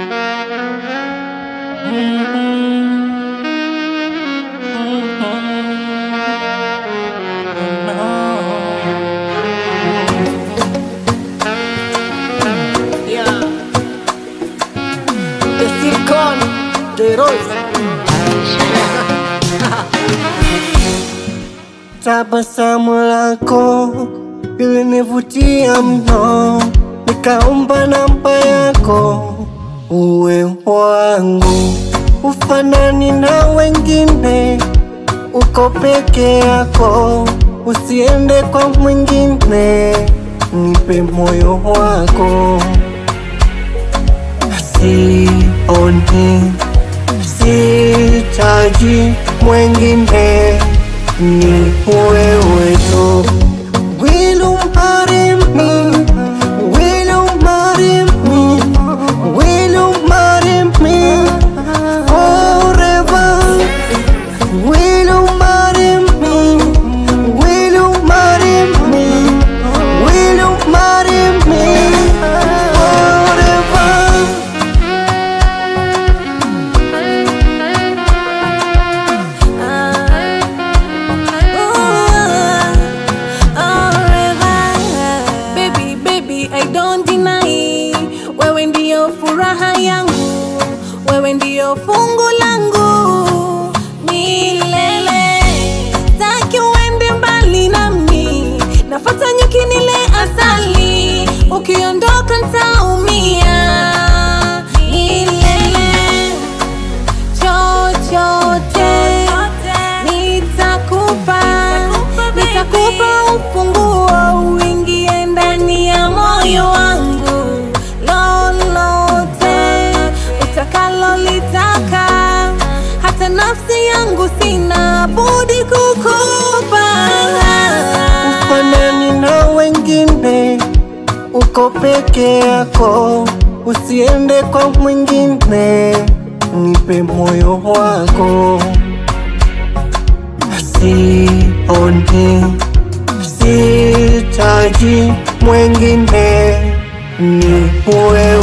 Yeah. The Silicon, the Rose. Tabasamu lako lilinivutia mno, nikaomba namba yako uwe wangu. Ufanani na wengine, uko peke yako, usiende kwa mwingine, nipe moyo wako. Sioni, sitaji mwingine, ni wewe tu. Will you marry me? Will you marry me? Will you marry me forever? Will you marry me? Will you marry me? Will you marry me forever? Baby, baby, I don't deny. Wewe ndio furaha yangu, wewe ndio fungu langu milele. Taki uende mbali nami, nafata nyuki nile asali, ukiondoka ntaumia milele chochote nitakupa, nitakupa ufunguo uingie ndani ya moyo wangu, lolote utakalolitaka, hata nafsi yangu sina budi kukupa. Ufanani na wengine, uko peke yako, usiende kwa mwingine, nipe moyo wako. Sioni, sitaji mwingine, ni wewe